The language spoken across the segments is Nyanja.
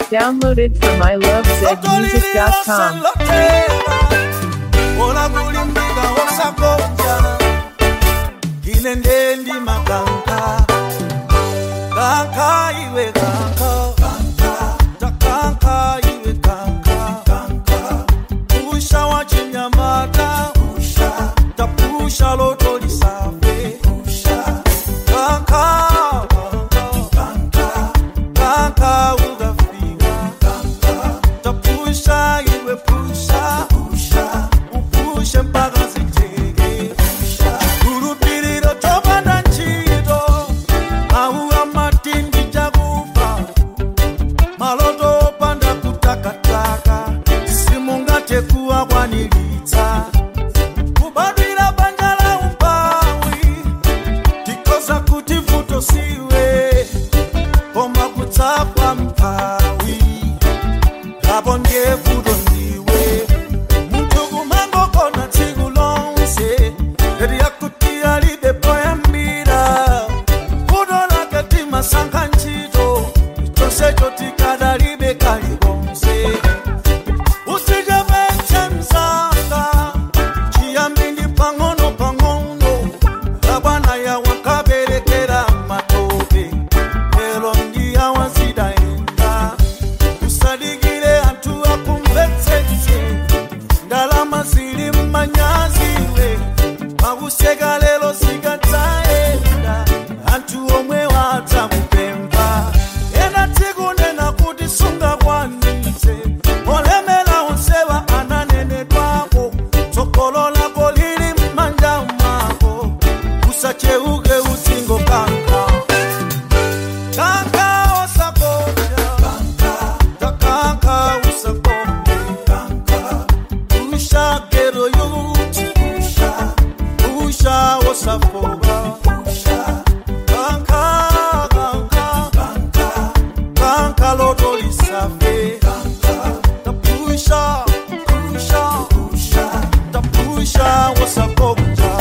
Downloaded from ilovezmusic.com. Ola kulimbika osakonja ine ndendi makanka kanka iwe kanka takanka iwe kanka pusha wa chinyamata tapusha loto lisafe kanka kanka ukafika tapusha iwe pusha upushe mpaka ziteke kulupiliro topanda ntchito auwa matindi chakufa maloto opanda kutakataka simungathe kuwakwaniritsa kubadwira banja la umpawi tikoza kuti vuto siwe koma kutsapwa mphawi apo ndiye vuto ndiwe munthu kumangokona tsiku lonse eti yakuti alibe poyambira vuto lake timasankha ntchito chonsecho tikadalibe kalikonse usichepetse msanga chiyambi ndi pang'ono pang'ono abwana yawo kaberekera matope lero ndiyawa zidayenda usadikire anthu akumvetsetse ndalama zili mmanyaziwe makuseka lero zikadzayenda anthu omwe wadzamupempha ena tsiku nena kuti sungakwanitse olemera onsewa ananenedwako tsogolo lako lili m'manja mwako usacheuke utsingo kanka kanka osakonja takanka usakonje usha gero yuti usha osafoba kanka kanka kanka loto lisafe tapusha pusha tapusha osakonja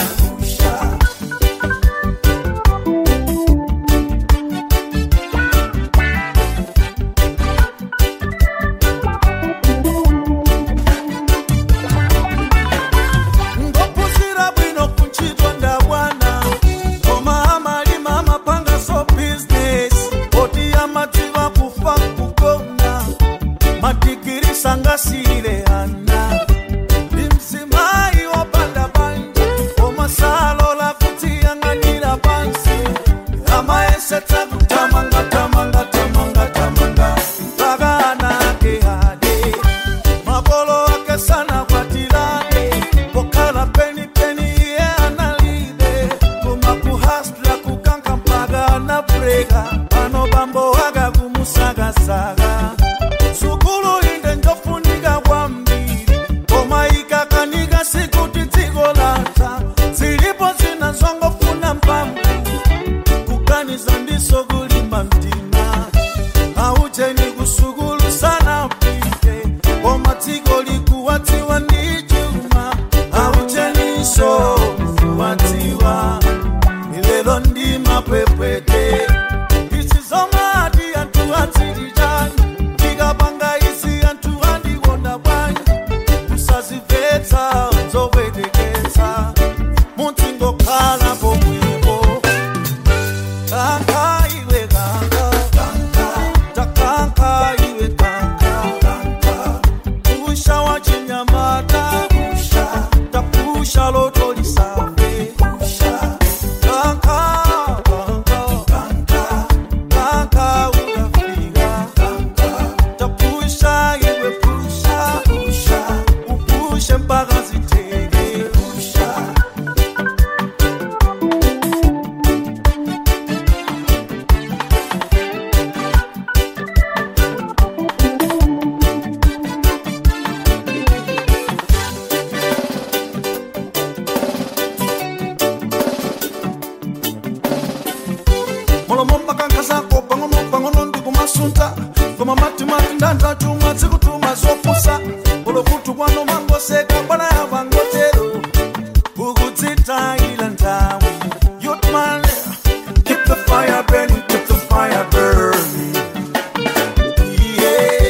ngopusira bwino kuntchito ndabwana koma amalima amapanga so business oti amadziwa kufa kugona madigiri sangasiyire ana ndi mzimayi wopanda banja koma salola kudziyang'anira pansi amayesetsa kutamanga tamanga tamanga tamanga mpaka anake ade makolo ake sana kwatilane pokhala penipeni iye analibe koma kuhasla kukanka mpaka anabreka pano bambo waka kumusakasaka sukulu inde njofunika kwambiri koma ikakanika sikuti dziko latha zilipo zina zongofuna mphamvu kuganiza ndiso kulimba mtima aucheni kusukulu sana pite koma dziko likuwadziwa ndi chuma aucheniso kuwadziwa ilelo ndi mapwepwete izi zomati anthu adzili chani ndikapanga izi anthu andikonda bwanji kusazimvetsa zopweteketsa mudzingokhala pomwepo kanka iwe kanka takanka iwe kanka pusha wa chinyamata tapusha loto lisafe kanka kanka ukafika tapusha iwe pusha upushe mpaka ziteke molomo mpaka zako pang'ono pang'ono ndikumasunta koma matimati ndandatumwa zikutuma zopusa olokutu kwano mangoseka bwana yavangotero ukudzitayila nthawi yotman keep the fire burning keep the fire burning yeah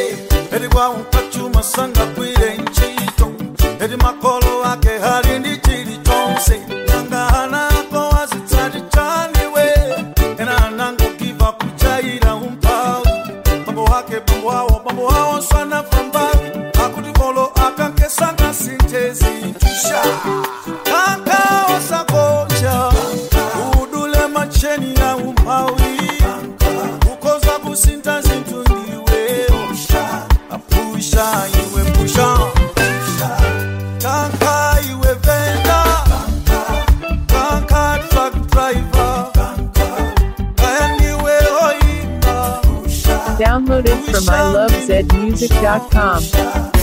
kufa ukachuma sanga kwire nchito eti makolo ake hali ndi chili chonse nanga ana ako azitsati chaniwe ena anangokiva kuchaira umphawi bambo wake bambo awo bambo awo swanafa mbawi akuti kolo akankesanga sintezi tusha kaka osakocha udule macheni ya umphawi ukoza kusinta zinthu ndiwe apusha iwe pusha kaka iwe venda kaka truck driver kaya ndiwe oimba Downloaded from ilovezmusic.com.